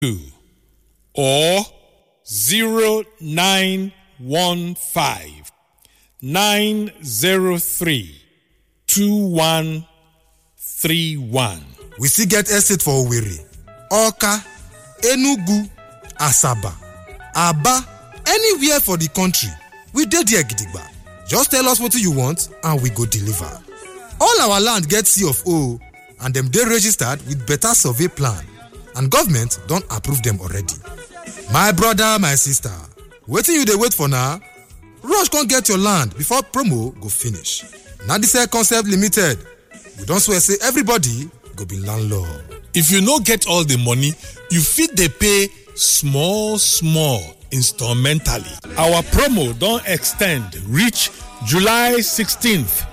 two or zero nine one five nine zero three two one three one. we still get estate for owerri oka enugu asaba aba anywhere for di country we dey there gidigba just tell us wetin you want and we go deliver all our land get c of o and dem dey registered with better survey plan and government don approve dem already my brother my sister wetin you dey wait for now rush come get your land before promo go finish na dis concept limited we don swear say everybody go be landlord If you no get all the money, you fit dey pay small small instrumentally. Our promo don extend reach July 16th